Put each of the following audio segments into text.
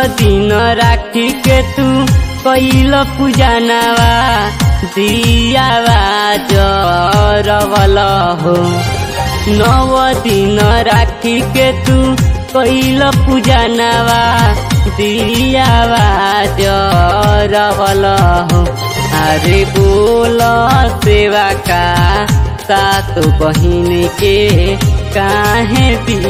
दिन राखी के तू कैल पूजनवा दियावा जरवल हो नव दिन राखी के तू कैल पूजनवा दियावा जरवल हो अरे बोल सेवा का सात बहिन के काहे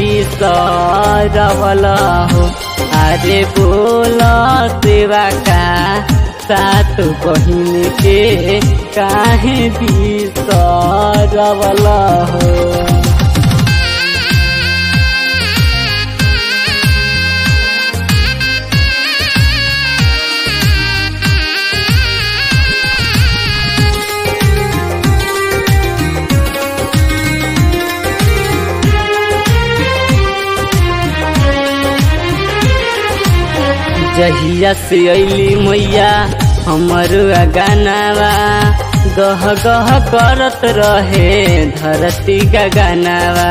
बिसरवल हो अरे बोल सेवा का सात बहिन के काहे बिसरवल हो जहिया से अली मैया हमर गानावा गह गह करत रहे धरती का गानावा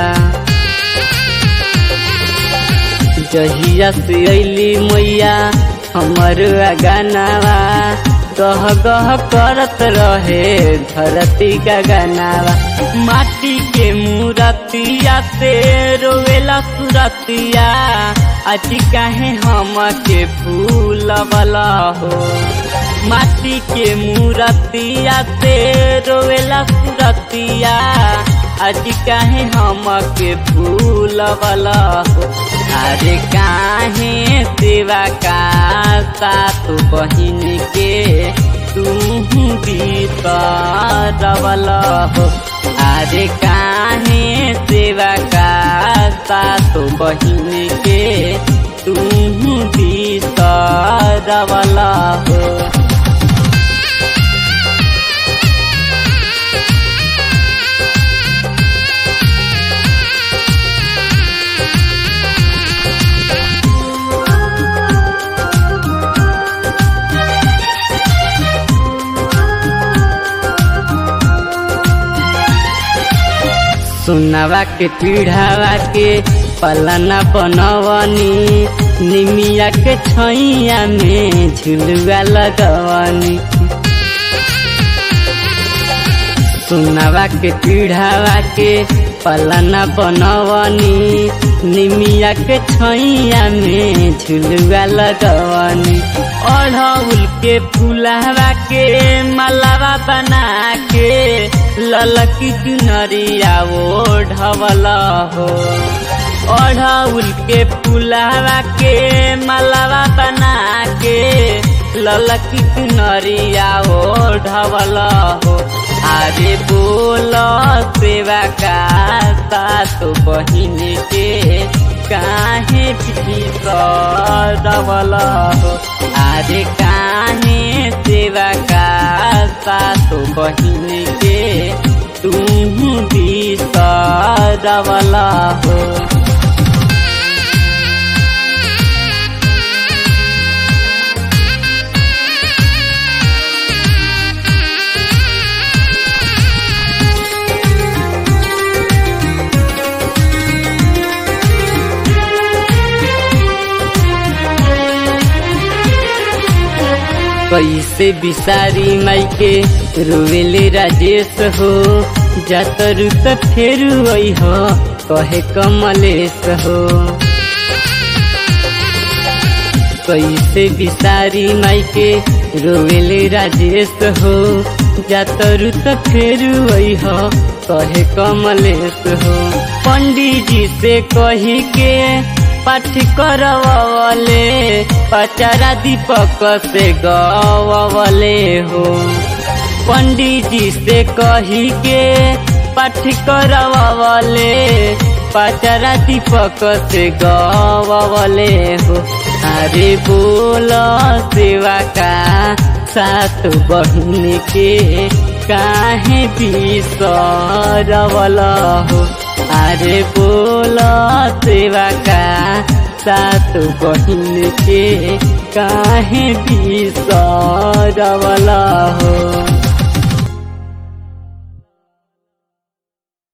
जहिया से अली मैया हमर गानावा गह गह करत रहे धरती का गानावा माटी के मूरतिया से रोवेला सुरतिया आज काहे हम के फूल वाला हो माटी के मूरतिया से रोवेला सुरतिया आज काहे हम के फूल वाला हो अरे काहे सेवा का सात बहिन के तू बीतरवल हो अरे काहे सेवा का सात बहिन के तू बीतरवल हो सुनवा के पीढ़ावा के पलना बनवनी निमिया के छैया में झुलुआ लगवनी सुनवा के पीढ़ावा के पलना बनवनी निमिया के छैया में झुलुआ लगवनी अढ़ौल के फुलावा के मलावा बना के ललकी चुनरिया वो ढवल हो अढ़ौल के फुलावा के मलावा बना के ललकी चुनरिया वो ढवल हो अरे बोल सेवा का सात बहिन के काहे डबल हो अरे काहे सेवा का सात बहिन के तुम भी डबल हो कैसे बिसारी माइके रोवेले राजेश हो जातरु त फेरु हो कहे कमलेश हो कैसे बिसारी माइके रोवेले राजेश हो जातरु त फेरु हो कहे कमलेश हो पंडित जी से कही के पाठ करवले पचारा दीपक से गवले हो पंडित जी से कही के पाठ करवले पचारा दीपक से गवले हो अरे बोल सेवा का सात बहिन के काहे बिसरवल हो अरे बोल सेवा का सात बहिन के काहे बिसरवल हो